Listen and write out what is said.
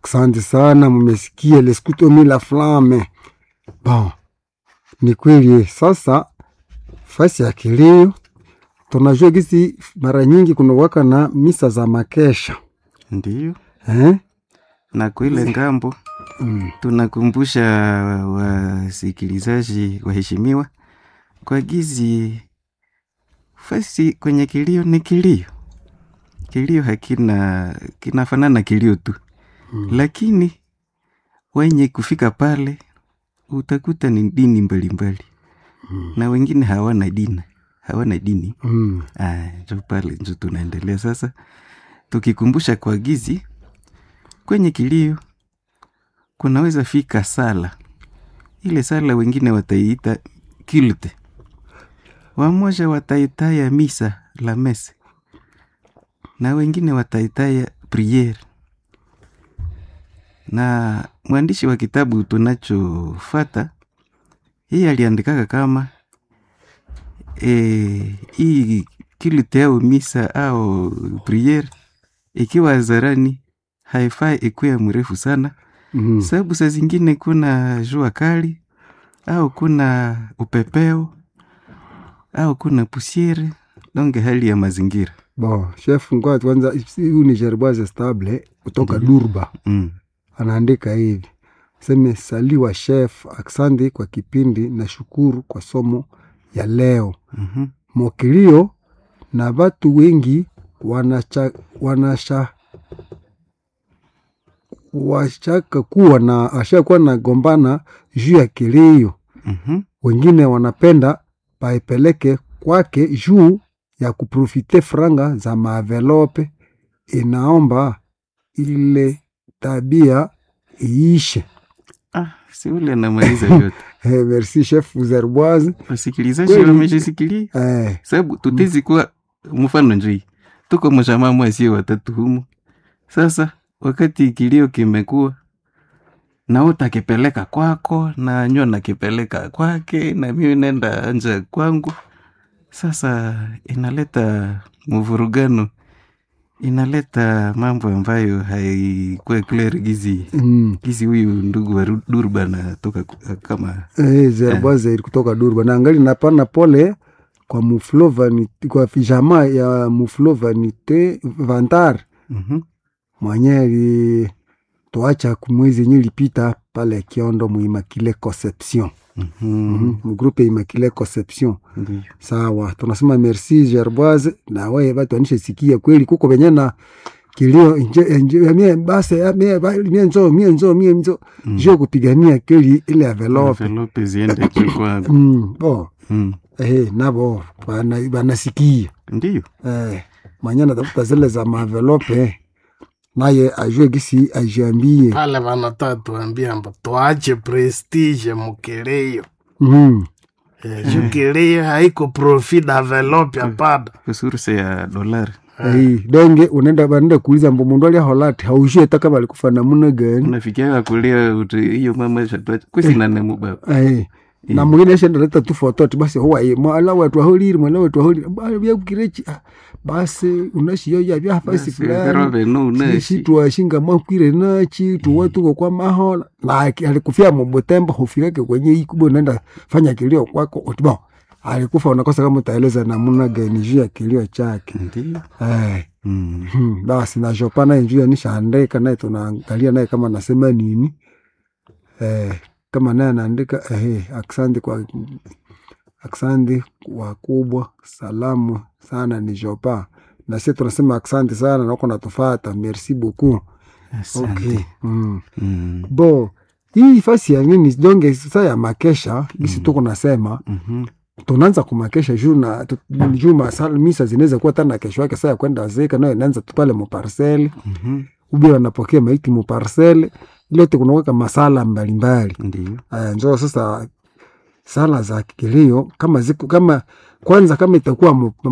Asante sana, mmesikia leskutomi la flame. Bon, ni kweli sasa, fasi ya kilio tunajua gisi mara nyingi kunawaka na misa za makesha Ndiyo, eh? na kwa ile ngambo mm. tunakumbusha wasikilizaji waheshimiwa kwa gizi fasi kwenye kilio ni kilio kilio hakina kinafanana kilio tu Mm. lakini wenye kufika pale utakuta ni dini mbalimbali Mm. na wengine hawana dini hawana dini Mm. Ah, njo pale njo tunaendelea sasa tukikumbusha kwa gizi kwenye kilio kunaweza fika sala ile sala wengine wataiita kilte wamoja wataitaya misa la mese na wengine wataitaya priere na mwandishi wa kitabu tunachofata hii aliandikaka kama e, hii kilte au misa au priere ikiwa hadharani haifai ikuwe mrefu sana Mm. sababu saa zingine kuna jua kali au kuna upepeo au kuna pusiere donge hali ya mazingira Bon, chef ngoja kwanza, huyu ni Gerboise Stable kutoka Durba, mm. anaandika hivi seme, saliwa chef, asante kwa kipindi na shukuru kwa somo ya leo. mm-hmm. Mokilio na watu wengi wanacha, wanasha washaka kuwa na washakuwa na gombana juu ya kilio, mm-hmm. wengine wanapenda paipeleke kwake juu ya kuprofite franga za maavelope. Inaomba ile tabia iishe. ah, si ule anamaliza yote Eh, merci chef Zerboise. wasikilizaji Kweli. wameshisikilia Eh, sababu tutezi kuwa mfano njoi tuko mshamamo asio watatu humu sasa wakati kilio kimekuwa na utakipeleka kwako na nyo nakipeleka kwake na mimi nenda nje kwangu sasa inaleta mvurugano inaleta mambo ambayo haikuwa clear gizi mm. gizi huyu ndugu wa Ru- durba natoka ku- kama Eh, Zerboise kutoka Durba na angali napana pole kwa muflo vanite, kwa jamaa ya muflo vanite vantar mhm, mwenye alituacha kumwezi yenye ilipita pale Kiondo muimakile Conception mhm, mm -hmm. mgrupe Immaculée Conception. ndiyo. Sawa, tunasema merci Gerboise, na wewe watu anishe sikia kweli, kuko venye na kilio nje nje ya mie basi ya mie ba- mie nzo mie nzo mie nzo Mm. juu kupigania kweli ile envelope Envelope ziende kwa mm, bo mm. eh, nabo bana- banasikia ndiyo eh, mwenye natafuta zile za maenvelope naye ajue gisi ajiambie pale vanataka tuambia mbo tuache prestige mukilio mm. Eh, juu kilio haiko profit develop hapana kusuruse ya dolari Eh, donge unaenda banenda kuuliza mbo mundu alia holati haujue hata kama alikufa namuna gani unafikiaga kulia uti hiyo mama shatwacha kusinane mubaba Eh, na mwingine ashendeleta tu fototi basi huwaye mwala wetu ahuliri mwala wetu ahuliri byakukirechi basi unashiyoya byafasi fulani veroveno sisi unashi twashinga makwire nachi tuwe tuko kwa mahola na aki- alikufia mubutembo hufireke kwenye ikubo naenda fanya kilio kwako utibo alikufa unakosa kama utaeleza namuna gani juu ya kilio chake ndiyo eh, Mm. hmm, basi na Jopa naye juu ya nishaandika naye tunaangalia naye kama nasema nini eh, kama naye anaandika eh, aksandi kwa aksandi wakubwa salamu sana ni Jopa na sisi tunasema asante sana na uko natufata merci beaucoup Asante. okay. mm. Mm. bo hii fasi ya nini donge sasa ya makesha isi tuko nasema Mhm. tunaanza kumakesha juu na tu- juu masala misa zinaweza kuwa tana kesho yake saa ya kwenda zeka nayo inaanza tu pale muparsele Mhm. ubi wanapokea maiti muparsele lote kunaweka masala mbalimbali ndiyo aya njoo sasa sala za kilio kama ziku kama kwanza kama itakuwa mu-